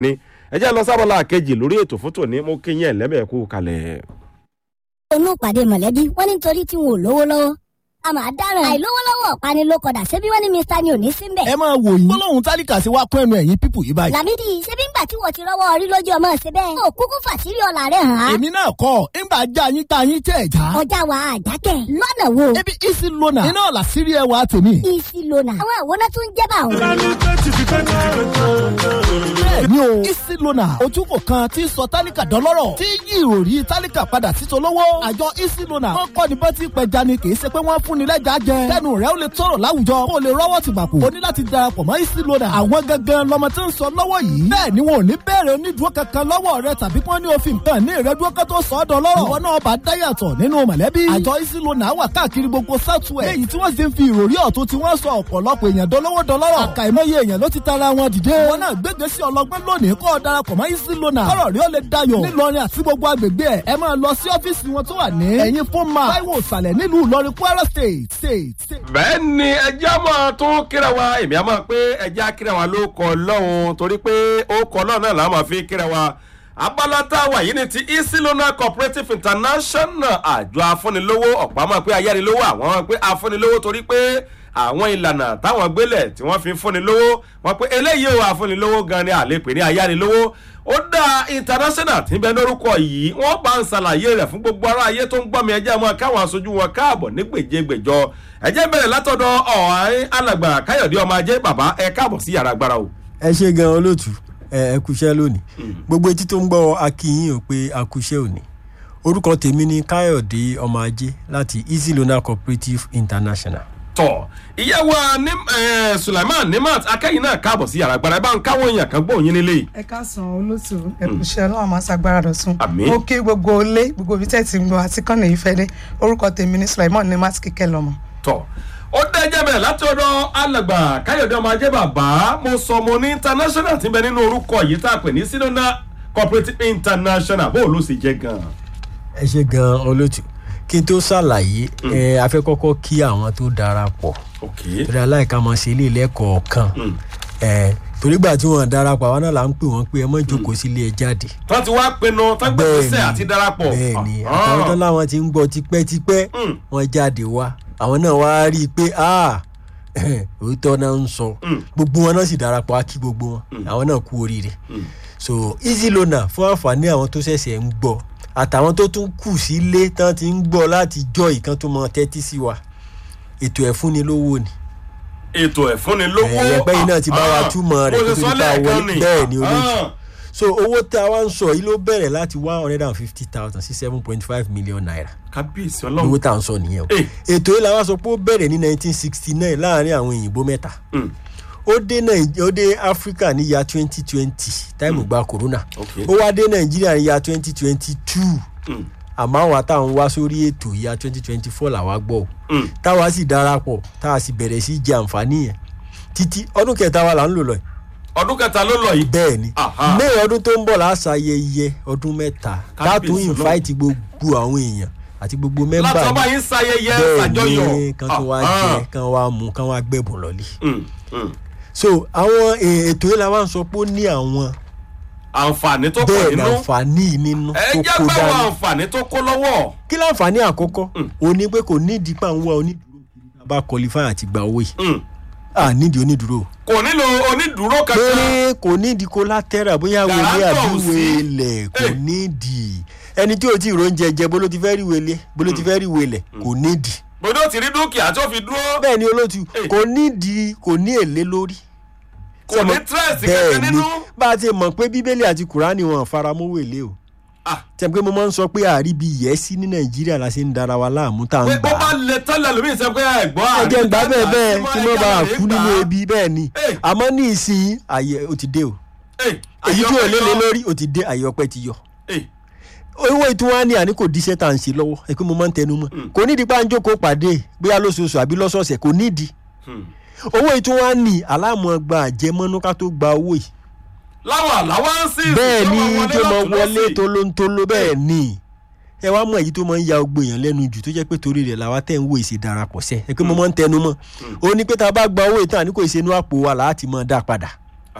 ní ẹ jẹ́ lọ sábàlá kejì lórí ètò fótó ní mo kí yín ẹ̀lẹ́bẹ̀ẹ́kú kalẹ̀. inú ìpàdé mọ̀lẹ́bí wọ́n ní nítorí tí wọn ò lówó lọ́wọ́ a máa dáràn àìlówólọ́wọ́ ọ̀pani ló kọ̀dà ṣebí wọ́n ní mr ni ò ní sí mbẹ̀. ẹ máa wò yín gbólóhùn tálíkà sí wa kún ẹnu ẹ̀yìn pípù yìí báyìí. làmídì ṣebí ńgbà tí wọ́n ti rọ́wọ́ orí lójú ọmọ ṣe bẹ́ẹ̀. ó kúkú fàṣírí ọ̀la rẹ̀ hàn án. èmi náà kọ́ ńgbà já yín tá yín tẹ̀ já. ọjà wa àjákẹ́ lọ́nà wo. ebi isi lona iná ọ̀la sírí ẹwà tèmi. isi lona àwọn àwòrán tó ń jẹ́ bá òun. bẹ́ẹ̀ni o isi lona ojúkò kan tí sọ tálíkà dọ́lọ́rọ̀ tí yí ìròrí tálíkà padà sí tolówó. àjọ isi lona wọn kọ́ ni bọ́tí pẹja ni kì í ṣe pé wọ́n fún ni lẹ́jà jẹ. kẹ́nu rẹ̀ ó lè tọrọ láwùjọ kó o lè rọ́wọ́ ti gbàpò. o ní láti darapọ̀ mọ́ isi lona. àwọn gangan lọmọ tí ń sọ lọ́wọ́ yìí. bẹ́ẹ̀ ni wọn ò ní bẹ̀rẹ̀ onídùúró kankan lọ́wọ́ rẹ tàbí kí wọ́n ní òfin kan ní ìrẹ́dúró kan tó sọ ọ́ dọ́lọ́rọ̀. ìwọ náà bá dáyàtọ̀ nínú mọ̀lẹ́bí. àjọ isi lona wà káàkiri gbogbo southwest. léyìí tí wọ́n sì ń fi ìròrí ọ̀tún tí wọ́n sọ ọ̀pọ̀lọpọ̀ èèyàn dọ́lọ́wọ́ dọ́lọ́rọ̀. àkàìmọye èèyàn ló ti tara wọn dìde. ìwọ náà gbégbé sí ọlọgbọ́n lónìí kọ́ ọ darapọ̀ mọ́ isi lona. kọ́rọ̀ rí ó lè dayọ̀. nílọrin àti gbogbo agbègbè ẹ̀ ẹ máa lọ sí ọ́fíìsì wọn tó wà ní. ẹ̀yin fún ma táíwò ìsàlẹ̀ nílùú ìlọrin kwara state state state. bẹ́ẹ̀ ni ẹjẹ́ máa tún kíra wa èmi á máa pé ẹjẹ́ á kíra wa ló kọ lọ́hùn torí pé ó kọ lọ́hùn náà làá máa fi kíra wa abala tá a wà yìí ni ti easy loan cooperative international àjọ afúnilówó ọ̀pá máa pé ayánilówó àwọn máa pé afúnilówó torí pé àwọn ìlànà táwọn gbélẹ̀ tí wọ́n fi ń fúnni lówó wọ́n pé eléyìí ò afúnilówó gan ni àlepè ní ayánilówó ó dá international tí ń bẹ lórúkọ yìí wọ́n bá ń ṣàlàyé rẹ̀ fún gbogbo ará ayé tó ń gbọ́ mi ẹjẹ́ mọ́ káwọn aṣojú wọn káàbọ̀ ní gbèjégbèjọ ẹjẹ́ bẹ̀rẹ̀ látọ̀dọ̀ ọ̀hán alàgbà káyọ̀dé ọmọ ajé bàbá ẹ káàbọ̀ sí yàrá agbára o. ẹ ṣe gan olóòtú ẹ ẹ kúṣẹ́ lónìí gbogbo etí tó ń gbọ́ akínyìn ò pé akúṣẹ́ òní orúkọ tèmi ni káyọ̀dé ọmọ ajé láti easy loan cooperative international. tọ ìyàwó sulaiman nimat akẹ́yìn náà káàbọ̀ sí yàrá agbára ẹ bá ń káwọn èèyàn kan gbóhùn yín nílé yìí. ẹ káàsán olóòtú ẹkùnṣẹ ọlọrun máa ṣàgbára dọtún Àmín. mo kí gbogbo ilé gbogbo ibi tẹ́ ti ń gbọ́ àti kọ́nà ìfẹ́dé orúkọ tèmi ní sulaiman ní matt kíkẹ́ lọ́mọ. tọ ó dẹ́jẹ́ bẹ̀rẹ̀ láti ọ̀dọ̀ alàgbà káyọ̀dé ọmọ ajé bàbá mo sọ mo ní international ti bẹ nínú orúkọ yìí tá a pè ní sinona cooperative international bó ló sì jẹ́ gan-an. ẹ ṣe gan olóòtú kí n tó ṣàlàyé ẹ afẹ́ kọ́kọ́ kí àwọn tó darapọ̀ ok torí aláìka mọ̀ sí ilé ilẹ́kọ̀ọ́ kan ẹ torí gbà tí wọ́n darapọ̀ àwọn náà là ń pè wọ́n pé ẹ mọ̀ jókòó sílé ẹ jáde. tó ti wá pinnu tó gbé gbèsè àti darapọ̀. bẹ́ẹ̀ni Ah, àtàwọn tó láwọn ti ń gbọ́ tipẹ́tipẹ́ Mm. wọ́n jáde wá àwọn náà wá rí i pé ah òótọ́ náà ń sọ Mm. gbogbo wọn náà sì darapọ̀ á kí gbogbo wọn àwọn náà kú oríire so easy loaner fún àǹfààní àwọn tó ṣẹ̀ṣẹ̀ ń gbọ́ àtàwọn tó tún kù sílé tán ti ń gbọ́ láti jọ ìkan tó mọ tẹ́tí sí wa ètò ẹ̀fúnni lówó ni ètò ẹ̀fúnni lówó. Ẹ̀yẹ pé iná ti bá wa Ah, túmọ̀ rẹ̀ bó ṣe kó tó sọ di pa lẹ́ẹ̀kan wọlé. Bẹ́ẹ̀ ni, olóòtú. Ah, so owó tá a wá ń sọ yìí ló bẹ̀rẹ̀ láti one hundred and fifty thousand sí seven point five million naira kábíyèsí owó ọlọ́run. tá à ń sọ nìyẹn o Eh. ètò yìí làwọn sọ pé ó bẹ̀rẹ̀ ní nineteen sixty nine láàrin àwọn òyìnbó mẹ́ta Mm, ó dé Nàìj- ó dé Africa ní ya twenty twenty táìmù gba corona ok. ó wá dé Nàìjíríà ní ya twenty twenty two Mm, àmọ́ àwọn àtàwọn wá sórí ètò ya twenty twenty four làwa gbọ́ o mm, táwa sì darapọ̀ tá a sì bẹ̀rẹ̀ sí jẹ àǹfààní yẹn títí ọdún kẹta wa là ń lò lọ yìí ọdún kẹta ló lọ yìí. bẹ́ẹ̀ ni Aha. may ọdún tó ń bọ̀ láṣayẹyẹ ọdún mẹ́ta Kábíyèsí látún Ọlọ́run. invite gbogbo àwọn èèyàn àti gbogbo mẹ́mbà látọ̀ bá yín sayẹyẹ bẹ́ẹ̀ ṣàjọyọ̀. ni kan tó wá Ah, jẹ kan wá mu kan wá gbẹ̀bùn lọ́lé mm, mm. so àwọn eh, ètò yìí la wá ń sọ pé ó ní àwọn àǹfààní tó pọ̀ bẹ́ẹ̀ ni nínú. àǹfààní nínú ẹ tó jẹ́ kó gbẹ́wọ̀ dání àǹfààní tó kó lọ́wọ́. kí láǹfààní àkọ́kọ́ òun ni pé kò nídìí pà ń wá onídùúró kiri tá a bá qualify àti gba owó yìí Mm. à nídìí onídùúró o. kò nílò onídùúró kankan. péré kò nídìí collateral bóyá wele Guarantor àbí ò sí. wele kò Eh. nídìí ẹni tí o ti rò ń jẹjẹ bó ló ti fẹ́ rí wele bó ló ti fẹ́ rí wele kò nídìí gbọdọ̀ ti rí dúkìá tó fi dúró. bẹ́ẹ̀ ni olóòtú Eh. kò nídìí kò ní èlé lórí kò ní Sọmọ- tírẹ̀sì bẹ́ẹ̀ kankan ni nínú. bá a ti mọ̀ pé bíbélì àti kùránì wọn faramówó èlé o Ah, tẹ̀ pé mo máa ń sọ pé àríbi yẹ́sí ní nàìjíríà la ṣe ń dara wa láàmú tá à pé ń bó gbà bá á lè tẹ́lẹ̀ lómi ìṣe pé ẹ̀gbọ́n ẹ jẹ́ ń gbà bẹ́ẹ̀ bẹ́ẹ̀ àríwá kí wọ́n bá a kú nínú ebi bẹ́ẹ̀ ni Eh. àmọ́ ní ìsìn àyè ó ti dé o èyí tí ò lé lé lórí ó ti dé àyè ọpẹ́ ti yọ owó ìtura ni àní kò díṣẹ́ tá à ń ṣe lọ́wọ́ ẹ pé mo máa ń tẹnu mọ́ kò nídìí pé à ń jókòó pàdé bóyá lóṣooṣù àbí lọ́sọ̀ọ̀sẹ̀ kò nídìí owó ìtura ni aláàmọ̀ gba àjẹmọ́nú ká tó gba owó yìí láwọn àláwáǹsì bẹ́ẹ̀ ni tó mọ wọlé tolóńtoló bẹ́ẹ̀ ni ẹ wá mọ èyí tó máa ń ya ọgbọ èèyàn lẹ́nu jù tó jẹ́ pé torí rẹ̀ làwa tẹ̀ ń wo ìṣe darapọ̀ sẹ́ ẹ pé mo máa ń tẹnu mọ́ ó ní pé tá a bá gba owó ìtàn àní kò ìṣe inú àpò wa láti máa dá padà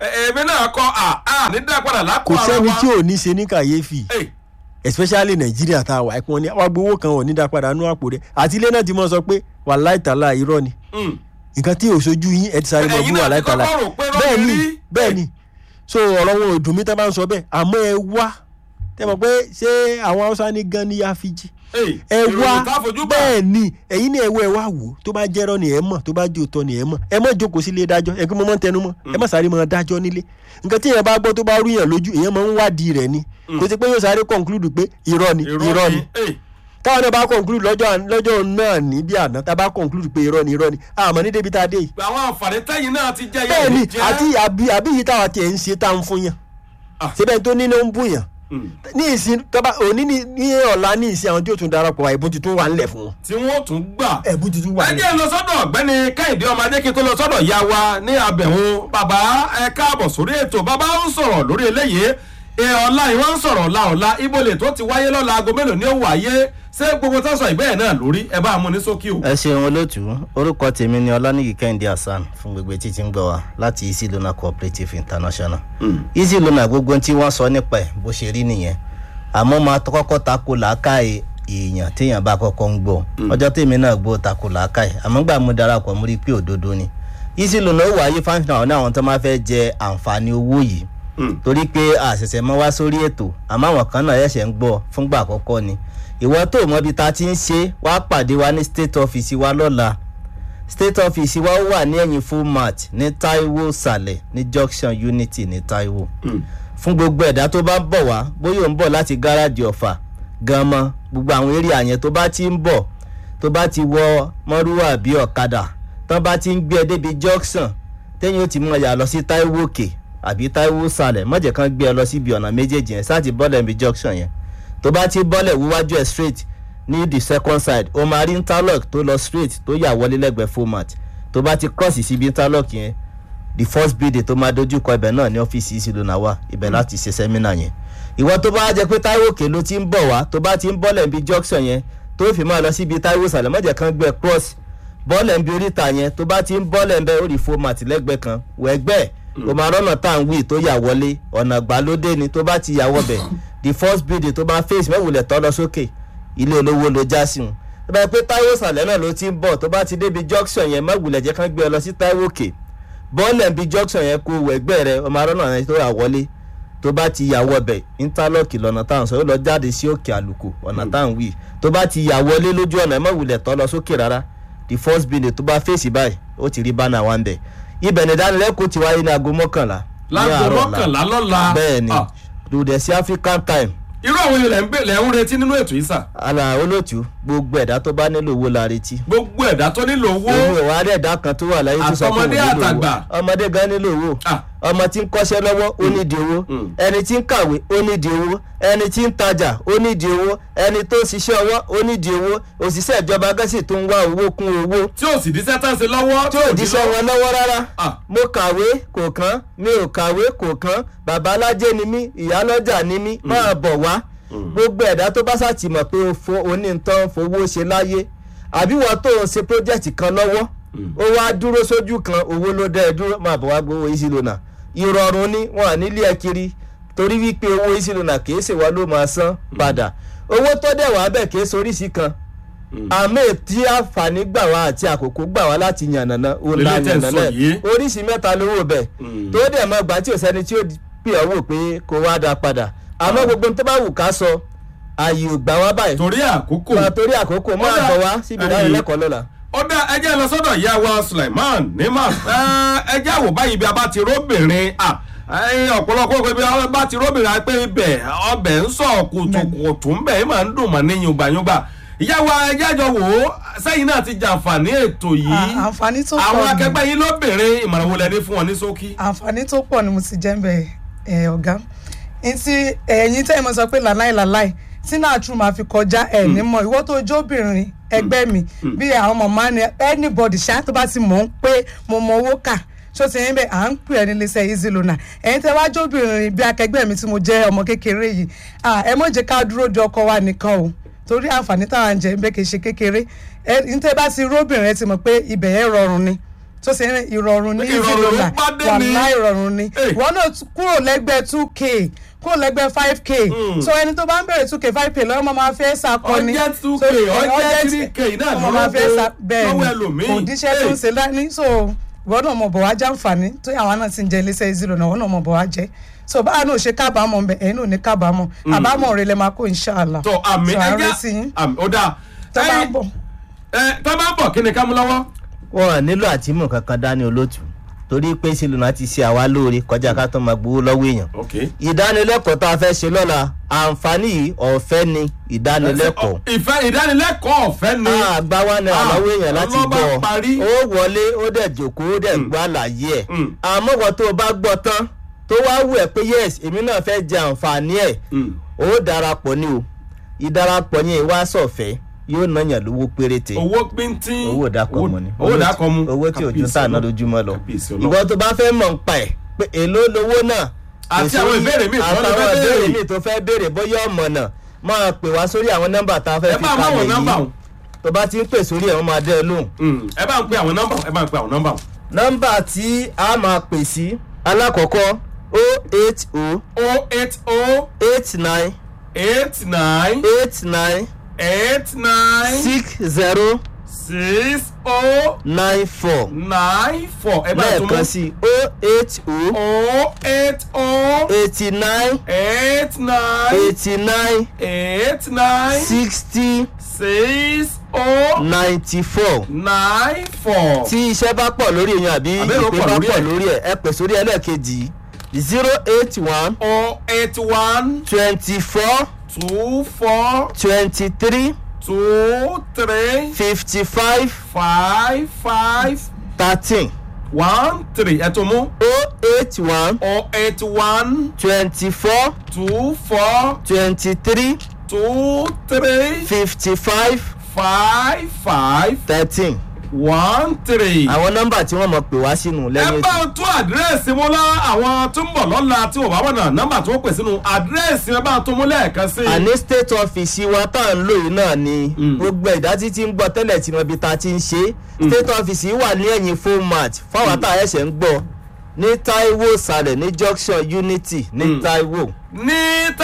èmi náà kọ à à ní dá padà lápò kò ara sẹ́ni wa. tí ò ní ṣe ní kàyéfì Ey, especially nàìjíríà tá a wà ẹ̀kún ní àwọn gbowó kan ò ní dá padà nú àpò rẹ̀ àti ilé náà ti mọ̀ sọ pé wàláì tàlà irọ́ ni mm. nǹkan tí òṣojú yín ẹ ti sáré mọ́ Ẹ̀yin bí náà wàláì ti tàlà kọ́kọ́ rò pé irọ́ bẹ́ẹ̀ ni ni rí. bẹ́ẹ̀ ni so ọ̀rọ̀ wọn ò dùn mí tá a bá ń sọ bẹ́ẹ̀ àmọ́ ẹ wá tẹ mọ̀ pé ṣé àwọn haúsá ní gan ní yáfíjì Ey, ẹ ìròyìn wá tá a fojú bá. bẹ́ẹ̀ ni ẹ̀yin ní ẹ̀wọ́ ẹ wá wò ó tó bá jẹ́rọ́ ni ẹ mọ̀ tó bá jẹ́ òótọ́ ni ẹ mọ̀ ẹ mọ̀ jókòó sílé dájọ́ ẹ kí mo mọ̀ ń tẹnu mọ́ ẹ mọ̀ sáré mọ́ dájọ́ nílé nǹkan tí èèyàn bá gbọ́ tó bá rú yàn lójú èèyàn máa ń wádìí rẹ̀ ni kò sí pé yóò sáré conclude pé irọ́ ni irọ́ ni Ey, táwọn náà bá conclude lọ́jọ́ lọ́jọ́ náà ní bí àná tá a bá conclude pé irọ́ ni irọ́ ni àmọ́ ní débi tá a dé yìí àwọn àǹfààní tẹ́yìn náà ti jẹ́ bẹ́ẹ̀ ni yẹn jẹ́. àti àbí àbí yìí táwa tiẹ̀ ń ṣe tá à ń fún yàn Ah. síbẹ̀ tó ní ló ń bù yàn Mm. ní ìsìn tọ́ba òní ní ní ọ̀la ní ìsìn àwọn tí ó tún darapọ̀ wá ìbùn tuntun wà ńlẹ̀ fún wọn. tí wọ́n tún gbà. ẹ̀bùn tuntun wà ẹ ńlẹ̀. jẹ́ lọ sọ́dọ̀ ọ̀gbẹ́ni kẹ́hìndé ọmọdé kí n tó lọ sọ́dọ̀ ya wa ní abẹ̀hún bàbá ẹ káàbọ̀ sórí ètò bàbá ń sọ̀rọ̀ lórí eléyìí ẹ ọ̀la ìwọ́n ń sọ̀rọ̀ ọ̀la ọ̀la ibolè tó ti wáyé lọ́la aago mélòó ni ó wáyé ṣé gbogbo tó sọ ìbéèrè náà lórí ẹ bá a mú ní sókí o. ẹ ṣeun olóòtú orúkọ tèmi ni ọlánìyí kẹ́hìndé hasan fún gbogbo etí tí ń gbọ́ wa láti easy loan cooperative international easy loan gbogbo tí wọ́n sọ nípa ẹ̀ bó ṣe rí nìyẹn àmọ́ máa tọ́ kọ́kọ́ tako làákàyè èèyàn téèyàn bá kọ́kọ́ ń gbọ́ ọjọ́ tèmi náà gbọ́ tako làákàyè àmọ́ gbà mú darapọ̀ mú rí pé òdodo ni easy loan ó wáyé fáwọn àwọn àwọn tó máa fẹ́ jẹ àǹfààní owó yìí torí pé àṣẹ̀ṣẹ̀ mọ́ wá sórí ètò àmọ́ àwọn kan náà ẹ̀ṣẹ̀ ń gbọ́ fúngbà àkọ́kọ́ ni ìwọ tó mọ ibi tá a ti ń ṣe wá pàdé wa ní state office wa lọ́la state office wa wà ní ẹ̀yìn full match ní taiwo sàlẹ̀ ní junction unity ní taiwo fún gbogbo ẹ̀dá tó bá ń bọ̀ wá bóyá ò ń bọ̀ láti gáràjì ọ̀fà gan-an gbogbo àwọn eré àyẹn tó bá ti ń bọ̀ tó bá ti wọ mọ́rúwà bí ọ̀kadà tán bá ti ń gbé ẹ débi junction téyìn ó ti mọ̀ yà lọ sí taiwo òkè àbí taiwo sàlẹ̀ mọ̀jẹ̀ kan gbé ẹ lọ síbi ọ̀nà méjèèjì yẹn sáà ti bọ́lẹ̀ níbi junction yẹn tó bá ti bọ́lẹ̀ wíwájú ẹ̀ straight ní the second side o máa rí interlock tó lọ straight tó yà wọlé lẹ́gbẹ̀ẹ́ format tó bá ti cross síbi interlock yẹn the first building tó máa dojú kọ ibẹ̀ náà ní ọ́fíìsì easy loan wà ibẹ̀ láti ṣe sẹ́mínà yẹn ìwọ tó bá jẹ pé táíwò òkè ló ti ń bọ̀ wá tó bá ti ń bọ́lẹ̀ níbi junction yẹn tó fi máa lọ síbi táíwò sàlẹ̀ mọ́jẹ̀ kan gbẹ cross bọ́ọ̀lẹ̀ níbi oríta yẹn tó bá ti ń bọ́ọ̀lẹ̀ ń bẹ ó rí format lẹ́gbẹ̀ẹ́ kan wẹ̀gbẹ́ o máa rọ́nà tá à ń wí tó yà wọlé ọ̀nà gbàlódé ni tó bá ti yà wọbẹ̀ the first building tó bá face mẹ́wùlẹ̀ tọ́ lọ sókè ilé olówó ló já sí wọn tó bá yẹ pé táíwò sàlẹ̀ náà ló ti ń bọ̀ tó bá ti débi junction yẹn mẹ́wùlẹ̀ jẹ́ kán gbé ọ lọ sí táíwò òkè bọ́ọ̀lẹ̀ níbi junction yẹn kó wẹ̀gbẹ́ rẹ o máa rọ́nà yẹn tó yà wọlé tó bá ti yà wọbẹ̀ interlock lọ́nà táwọn sọ yóò lọ jáde sí òkè àlùkò ọ̀nà táwọn wí tó bá ti yà wọlé lójú ọ̀nà mẹ́wùlẹ̀ tọ́ lọ sókè rárá the first building tó bá fèsì báyìí ó ti rí bánà wa ń bẹ̀ ibẹ̀ ní ìdánilẹ́kọ̀ọ́ ti wáyé ní aago mọ́kànlá ní láago àárọ̀ ọ̀la. mọ́kànlá lọ́la. bẹ́ẹ̀ ni Ah, lùdẹ̀ sí african time irú àwọn ilẹ̀ ń bè lẹ́ ń retí nínú ètò yìí sà. ala olóòtú gbogbo ẹ̀dá tó bá nílò owó la retí gbogbo ẹ̀dá tó nílò owó. òun ìwà rẹ̀ ẹ̀dá kan tó wà láyé tó sọ pé òun Àtọmọdé nílò owó àtàgbà. ọmọdé gan nílò owó Ah. ọmọ tí ń kọ́ṣẹ́ lọ́wọ́ ó nídìí owó Mm. ẹni tí ń kàwé ó nídìí owó ẹni tí ń tajà ó nídìí owó ẹni tó ń ṣiṣẹ́ ọwọ́ ó nídìí owó òṣìṣẹ́ ìjọba gẹ́sì tó ń wá owó kún owó tí ò sì díṣẹ́ tán ṣe lọ́wọ́. tí ò díṣẹ́ wọn lọ́wọ́ rárá Ah. mo kàwé kò kán mi ò kàwé kò kán bàbá alájẹ ni mí ìyálọ́jà ni mí máa bọ̀ wá gbogbo ẹ̀dá tó bá ṣàtìmọ̀ pé o fo onítàn fowó ṣe láyé àbí wọ́n tó ń ṣe project kan lọ́wọ́ ó wá dúró sójú kan owó ló dẹ́ ẹ dúró máa bọ̀ wá gbowó easy loan ìrọ̀rùn ni wọn à nílé ẹ kiri torí wípé owó easy loan kì í ṣèwọ́ ló máa san padà owó tó dẹ̀ wá bẹ̀ kì í soríṣi kan àmì tí àǹfààní gbà wá àti àkókò gbà wá láti yànnàná ó la Lélẹ́ tẹ̀ ń sọ yànnàná yìí. oríṣi mẹ́ta lówó bẹ̀ Mm. tó dẹ̀ mọ́ gbà tí ò sẹ́ni tí ó pè ọ́ wò pé kó wá dá padà àmọ́ gbogbo tó bá wù ká sọ ààyè ò gbà wá báyìí torí àkókò. Máa torí àkókò máa Ó dà- bọ̀ wá síbi Ẹyìn. ìdánilẹ́kọ̀ọ́ lọ́la. ó dá ẹjẹ́ lọ sọ́dọ̀ ìyá wa suleiman nima ẹjẹ́ àwò báyìí bí a bá ti róbìnrin à, ẹ̀yin ọ̀pọ̀lọpọ̀ pé bí a bá ti róbìnrin pé ibẹ̀ ọbẹ̀ ń sọ kùtùkùtù ń bẹ̀ ẹ̀ máa ń dùn mọ́ ní yùngbàyùngbà ìyá wa ẹjẹ́ àjọ wò ó sẹ́yìn náà ti jàǹfààní ètò yìí À- àǹfààní tó pọ̀ àwọn ni. akẹgbẹ́ yín lóbìnrin ìmọ̀ràn wo lẹ ní fún wọn ní ṣókí. àǹfààní tó pọ̀ ni mo ti jẹ́ ń bẹ̀ ẹ̀ ọ̀gá ntí ẹ̀yin tẹ́ ẹ mọ̀ sọ pé làláì làláì tí náà tún máa fi kọjá ẹ̀ ní mọ̀ ìwọ tó jóbìnrin ẹgbẹ́ mi bí àwọn mọ̀mọ́ ni anybody ṣá tó bá ti mọ̀ ń pé mo mọ owó kà ṣó ti ń bẹ à ń pè ẹ́ nílé iṣẹ́ easy loaner ẹ̀yin tẹ́ wá jóbìnrin bí akẹgbẹ́ mi tí mo jẹ́ ọmọ kékeré yìí à, ẹ mọ̀ jẹ́ ká dúró de ọkọ wa nìkan o torí àǹfààní táwọn jẹ ń bẹ kì í ṣe kékeré ẹ ní tẹ́ bá ti róbìnrin ẹ ti mọ̀ pé ibẹ̀ yẹn rọrùn ni tó ṣe ń ìrọ̀rùn ní Ìrọ̀rùn easy ló loan bá dé wà ní. láì ìrọ̀rùn ni Hey. ìwọ náà tún kúrò lẹ́gbẹ̀ẹ́ two k kúrò lẹ́gbẹ̀ẹ́ five k so ẹni tó bá ń bèrè two k five k lọ́wọ́ máa fẹ́ sakọ ni Ọjẹ́ 2K, So, ọjẹ́ ọjẹ́ 3K náà ọmọ máa fẹ́ sa lọ́wọ́ bẹ́ẹ̀ lọ́wọ́ ni ẹlòmíì. kò díṣẹ́ tó ń Hey. ṣe dání so ìwọ náà mọ̀ bọ̀ wá jàǹfààní tó àwọn náà ti ń jẹ iléeṣẹ́ ìzìrò náà ìwọ náà mọ̀ bọ̀ wá jẹ́ so báwa náà ò ṣe kábàámọ̀ ń bẹ ẹ̀yin náà ò ní kábàámọ̀ àbámọ̀ rẹ lẹ máa kó inshallah tó àmì So, à ń ẹja retí yín. àmì ó dáa tó bá ń Ẹyin, bọ̀. ẹ, tó bá ń bọ̀ kí ni ká mú lọ́wọ́. wọn nílò àtìmọ̀ kankan dání olótù torí pé Easy Loan ti ṣe àwa lóore kọjá ká tó máa gbowó lọ́wọ́ èèyàn ok ìdánilẹ́kọ̀ọ́ tá a fẹ́ ṣe lọ́la àǹfààní yìí ọ̀fẹ́ ni ìdánilẹ́kọ̀ọ́ ìfẹ́ ìdánilẹ́kọ̀ọ́ ọ̀fẹ́ ni. àgbà wa ní Ah, àlọ́wọ́ èèyàn láti ọlọ́ba gbọ́ parí. ó wọlé ó dẹ̀ jòkó ó dẹ̀ gbọ́ àlàyé ẹ̀ Mm. àmọ́ wọn tó o bá gbọ́ tán tó wá wù ẹ́ pé yes èmi náà fẹ́ jẹ àǹfààní ẹ̀ Mm. ó darapọ̀ ni o ìdarapọ̀ yẹn wá sọ̀fẹ́ yóò náyàn lówó péréte owó píntín. owó dàkọ̀ mu ni owó dàkọ̀ mu. owó tí òjò Kábíyèsí tà náà Ọlọ́run. lójúmọ́ lọ Kábíyèsí Ọlọ́run. ìwọ tó bá fẹ́ mọ̀ ń pa ẹ̀ pé èló lowó náà Àti kò àwọn sórí- ìbéèrè míì tó lè àtàwọn fẹ́ béèrè. ìbéèrè míì tó fẹ́ béèrè bóyá ọmọ náà máa pè wá sórí àwọn nọ́mbà tá a fẹ́ ẹ fi bá àwọn kalẹ̀ nọ́mbà yìí wọn. tó bá ti ń pè sórí ẹ̀ wọ́n máa dẹ́ ẹ lóhùn Mm, ẹ bá ń pe àwọn nọ́mbà ẹ bá ń pe àwọn nọ́mbà. nọ́mbà tí a máa pè sí alákọ̀ọ́kọ́ o eight o o eight o eight nine eight nine eight nine eight nine six zero six o nine four nine four ẹ bá tún lẹ́ẹ̀kan mú. sí o eight o o eight o eighty nine eight nine eighty nine eight nine sixty six o ninety four nine four. tí iṣẹ́ bá pọ̀ lórí èèyàn àbí Àbí èrò ìpè pọ̀ bá lórí pọ̀ ẹ̀. lórí ẹ̀ ẹ pè sórí ẹlẹ́ẹ̀kejì zero eight one o eight one twenty four two four twenty three two three fifty five five five thirteen one three ẹ tún mú o eight one o eight one twenty four two four twenty three two three fifty five five five thirteen one three. àwọn nọ́mbà tí wọ́n mọ̀ pè wá sínú ẹ lẹ́yìn bá ètò ń tún àdírẹ́sì mú lọ àwọn tó ń bọ̀ lọ́la tí wọ́n bá wọ̀nà nọ́mbà tó ń pè sínú àdírẹ́sì ẹ bá ń tún mú lẹ́ẹ̀kan sí i. àní state office wa tá à ń lò yìí náà ni gbogbo ẹ̀dá tí ti ń gbọ́ tẹ́lẹ̀ tí mo ibi ta ti ń ṣe state office yìí wà ní ẹ̀yìn format fáwọn tá a ẹ̀ṣẹ̀ ń gbọ́ ní taiwo sàlẹ̀ ní junction unity ní taiwo ní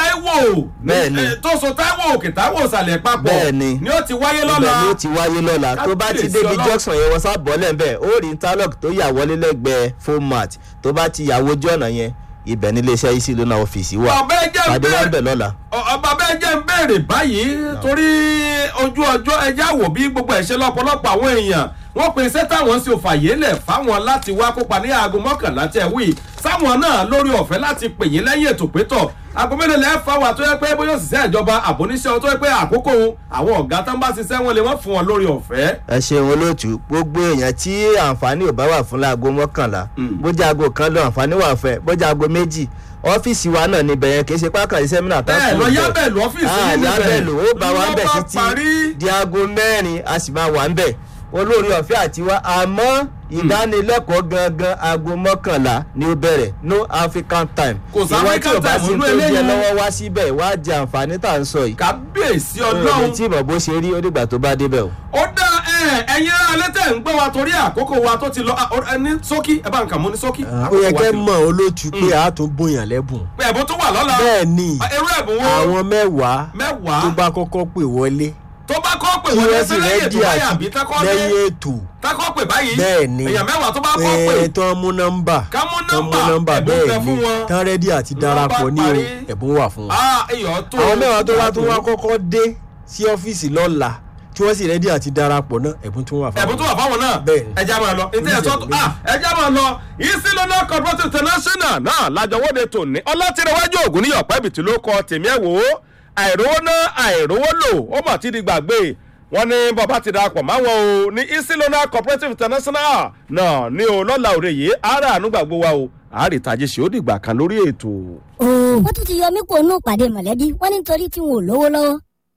Táíwò Bẹ́ẹ̀ni. eh, tó so Táíwò òkè Táíwò ìsàlẹ̀ papọ̀ Bẹ́ẹ̀ni. ni ó ti wáyé ibẹ̀ lọ́la ni ó ti wáyé lọ́la tó bá ti Kábíyèsí débi Ọlọ́run. junction yẹn wọ́n sábọ̀ lẹ́ńbẹ̀ ó rí interlock tó yà wọlé lẹ́gbẹ̀ẹ́ format tó bá ti yà wojú ọ̀nà yẹn ibẹ̀ ní iléeṣẹ́ Easy Loan ọ́fíìsì wà ọ̀bẹ jẹ́ ń pàdé wá ń bẹ̀rẹ̀ bẹ̀ lọ́la. ọba bẹ́ẹ̀ jẹ́ ń béèrè báyìí torí ojú ọjọ́ ẹja wò bí gbogbo ẹ̀ ṣe lọ́pọ̀lọpọ̀ àwọn èèyàn wọ́n pe iṣẹ́ táwọn sì fàyè lẹ̀ fáwọn láti wá kópa ní aago mọ́kànlá tẹ̀ wí sáwọn náà lórí ọ̀fẹ́ láti pè yín lẹ́yìn ètò pétọ̀ aago mélòó lẹ́ẹ̀ fáwọn àtọ́yẹ pé bóyá òṣìṣẹ́ ìjọba àbóníṣẹ́ tó yẹ pé àkókò àwọn ọ̀gá tó ń bá ṣiṣẹ́ wọn lè wọ́n fún wọn lórí ọ̀fẹ́. ẹ ṣeun olóòtú gbogbo èèyàn tí àǹfààní ò bá wà fún láago mọ́kànlá bójú aago kan lọ àǹfààní wà fẹ́ bójú aago méjì ọ́fíìsì wa náà níbẹ̀ yẹn kì í ṣe pákàlì sẹ́mínà tá bẹ́ẹ̀ lọ yábẹ̀lú ọ́fíìsì yìí níbẹ̀ yábẹ̀lú ó bá wa ń bẹ̀ Wọ́n bá títí parí. di aago mẹ́rin a sì máa wà ń bẹ̀ olórí ọ̀fẹ́ àti wa àmọ́ ìdánilẹ́kọ̀ọ́ gangan aago mọ́kànlá ni ó bẹ̀rẹ̀ no African time Kò sí ìwọ tí African ò bá time sí nínú tó jẹ eléyìí. lọ́wọ́ wá síbẹ̀ wá jẹ àǹfààní tá à ń sọ yìí kábíyèsí ọlọ́run ọlọ́run tí ìmọ̀ bó ṣe rí ó dìgbà tó bá débẹ̀ o. ó dá ẹ ẹyin alẹ́ tẹ̀ ń gbọ́ wa torí àkókò wa tó ti lọ ah, ọ- ẹni sókí ẹ bá ń kà mú ní sókí. ó yẹ kẹ́ mọ̀ olóòtú pé a tún bóyàn lẹ́bùn pé ẹ̀bùn tó wà lọ́la. bẹ́ẹ̀ ni Ah, irú ẹ̀bùn wo àwọn mẹ́wàá mẹ́wàá tó bá kọ́kọ́ pè wọlé tó bá kọ́ pè kí wọ́n wọ́n lé sì sí lẹ́yìn rẹ́dí ètò báyà àti àbí tákọ́ lé lẹ́yìn ètò tákọ́ pè báyìí bẹ́ẹ̀ ni èèyàn mẹ́wàá tó bá kọ́ pè ẹ̀ tó ń mú nọ́mbà Ká mú tó ń mú nọ́mbà, nọ́mbà ẹ̀bùn bẹ bẹ́ẹ̀ fún ni wọn. tán rẹ́dí àti Ló darapọ̀ bá ní o parí. ẹ̀bùn wà fún wọn. ah èèyàn tó àwọn mẹ́wàá tó wá tó wá kọ́kọ́ dé sí ọ́fíìsì lọ́la tí wọ́n sì rẹ́dí àti darapọ̀ náà ẹ̀bùn tó wà fún ẹ̀bùn tó wà fáwọn náà Bẹ́ẹ̀ ni. ẹja máa lọ ètò ẹ̀sọ́ tó ah ẹja máa lọ Easy Loan Cooperative International náà lájọwọ́de tòní ọlọ́tìrẹwájú ògùn ní ọ̀pẹ́ ibìtì ló kọ tèmi ẹ̀ wò ó àìrówó ná àìrówó lò ó mà ti di gbàgbé wọn ní bàbá ti darapọ̀ máwọn o ní Easy Loan Cooperative International náà ní o lọ́la òde yìí ara àánú gbàgbó wa o àárìtàjì ṣe ó dìgbà kan lórí ètò. ooo wọ́n tún ti yọ mí kó nù pàdé mọ̀lẹ́bí wọ́n ní nítorí tí wọn ò lówó lọ́wọ́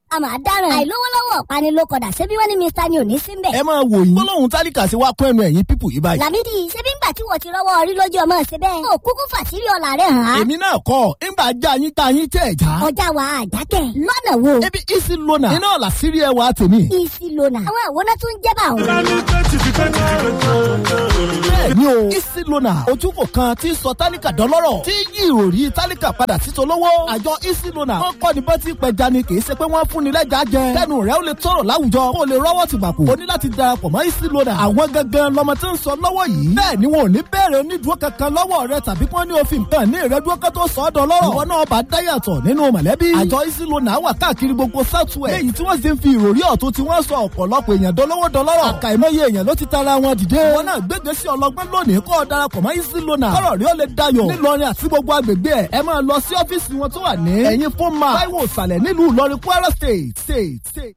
a máa dáràn àìlówólọ́wọ́ ọ̀pánilókọ̀dà ṣebí wọ́n ní mr ni ò ní sí mbẹ̀. ẹ máa wò yín gbólóhùn tálíkà sí wa kún ẹnu ẹ̀yìn pípù yìí báyìí. làmídì ṣebí ńgbà tí wọ́n ti rọ́wọ́ orí lójú ọmọ ṣe bẹ́ẹ̀. ó kúkú fàṣírí ọ̀la rẹ̀ hàn án. èmi náà kọ́ ńgbà já yín tá yín tẹ̀ já. ọjà wa àjákẹ́ lọ́nà wo. ebi isi lona iná ọ̀la sírí ẹwà tèmi. isi lona àwọn àwòrán tó ń jẹ́ bá òun. bẹ́ẹ̀ni o isi lona ojúkò kan tí ń sọ tálíkà dọ́lọ́rọ̀ tí yí ìròrí tálíkà padà sí tolówó. àjọ isi lona wọn kọ́ ni bọ́tí pẹja ni kì í ṣe pé wọ́n fún ni lẹ́jà jẹ. kẹ́nu rẹ̀ ó lè tọrọ láwùjọ kó o lè rọ́wọ́ ti bàkú. o ní láti darapọ̀ mọ́ isi lona. àwọn gangan lọmọ tí ń sọ lọ́wọ́ yìí. bẹ́ẹ̀ ni wọn ò ní bẹ̀rẹ̀ onídùú kankan lọ́wọ́ rẹ tàbí kí wọ́n ní òfin kan ní ìrẹ́dúró kan tó sọ ọ́ dọ́lọ́rọ̀. ìwọ náà bá dáyàtọ̀ nínú mọ̀lẹ́bí. àjọ isi lona wà káàkiri gbogbo southwest. léyìí tí wọ́n sì ń fi ìròrí ọ̀tún tí wọ́n sọ ọ̀pọ̀lọpọ̀ èèyàn dolówó dọlọ́rọ̀. àkàìmọye èèyàn ló ti tara wọn dìde. wọn náà gbégbé sí ọlọgbọ́n lónìí kọ́ ọ darapọ̀ mọ́ isi lona. kọ́rọ̀ rí ó lè dayọ̀. nílọrin àti gbogbo agbègbè ẹ̀ ẹ máa lọ sí ọ́fíìsì wọn tó wà ní. ẹ̀yin fún ma táíwò ìsàlẹ̀ nílùú ìlọrin kwara state state state.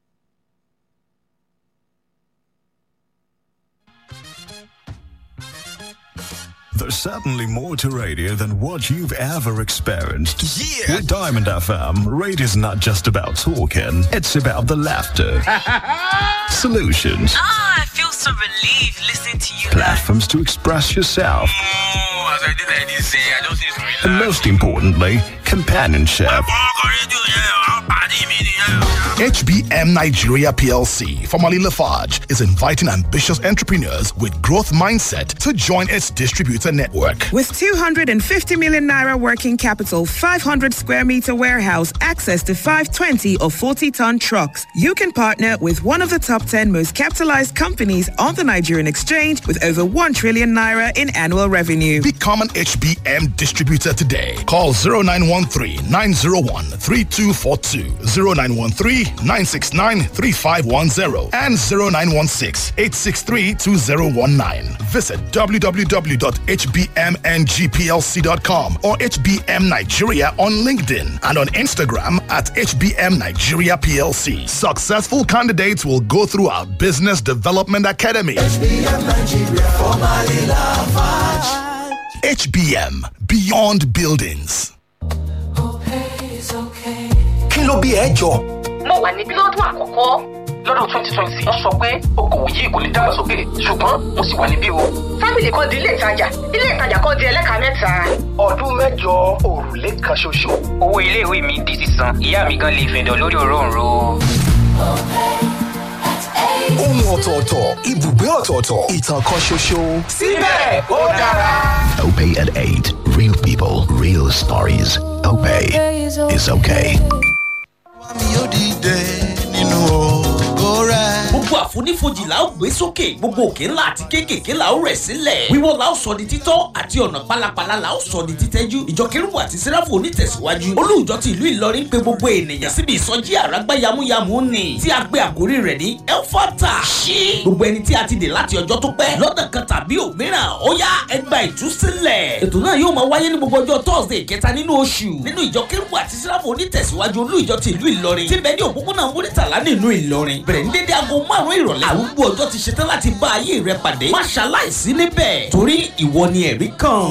There's certainly more to radio than what you've ever experienced. Yeah! With Diamond FM, radio's not just about talking, it's about the laughter, solutions, Ah, I feel so relieved listening to you guys. platforms to express yourself, Oh, as I did, I did say, I just need to relax. and most importantly, companionship. Ọkọ̀ rédíò yẹn, àwọn pàdé mi nìyẹn. HBM Nigeria PLC, formerly Lafarge, is inviting ambitious entrepreneurs with growth mindset to join its distributor network. With 250 million naira working capital, 500 square meter warehouse, access to 520 or 40 ton trucks, you can partner with one of the top 10 most capitalized companies on the Nigerian exchange with over 1 trillion naira in annual revenue. Become an HBM distributor today. Call 0913 901 3242, 0913 969 3510, and 0916 863 2019. Visit www.hbmngplc.com or HBM Nigeria on LinkedIn and on Instagram at HBM Nigeria PLC. Successful candidates will go through our Business Development Academy. HBM Beyond Buildings. kí ló bí ẹ jọ. mo wà níbí lọ́dún àkọ́kọ́ lọ́dún twenty twenty wọ́n sọ pé okòwò yìí kò lè dàgbàsókè ṣùgbọ́n mo sì wà níbí o. fámìlì kan di ilé ìtajà ilé ìtajà kan di ẹlẹ́ka mẹ́ta. ọdún mẹ́jọ òrùlé kan ṣoṣo. owó iléèwé mi di sísan ìyá mi gan lè fẹ̀dọ̀ lórí òróǹro. ohun ọ̀tọ̀ọ̀tọ̀ ibùgbé ọ̀tọ̀ọ̀tọ̀ ìtàn kan ṣoṣo. síbẹ̀ ó dára. Opay at 8. Real people, real stories. Opay is okay. gbogbo àfonífojì la ó gbé sókè gbogbo òkè ńlá àti kéékèèké la ó rẹ̀ sílẹ̀ wíwọ́ la ó sọ di títọ́ àti ọ̀nà pálapàla la ó sọ di títẹ́jú ìjọ kérúbù àti sẹ́ráfù onítẹ̀síwájú olùjọ ti ìlú ìlọrin pé gbogbo ènìyàn síbi ìsọjí àràgbá yamuyamu ni tí a gbé àkórí rẹ̀ ní elfata ṣí gbogbo ẹni tí a ti dè láti ọjọ́ tó pẹ́ lọ́nà kan tàbí òmíràn ó yá ẹgbà ìtúsílẹ̀ ètò náà yóò máa wáyé ní gbogbo ọjọ́ thursday kẹta nínú oṣù nínú ìjọ kérúbù àti sẹ́ráfù onítẹ̀síwájú olùjọ ti ìlú ìlọrin tí bẹ́ẹ̀ ní òpópónà múrítàlá nínú ìlọrin bẹ̀rẹ̀ ní dédé aago márùn-ún ìrọ̀lẹ́ àrùgbó ọjọ́ ti ṣetán láti bá ayé rẹ pàdé má ṣaláìsí níbẹ̀ torí ìwọ ni ẹ̀rí kan.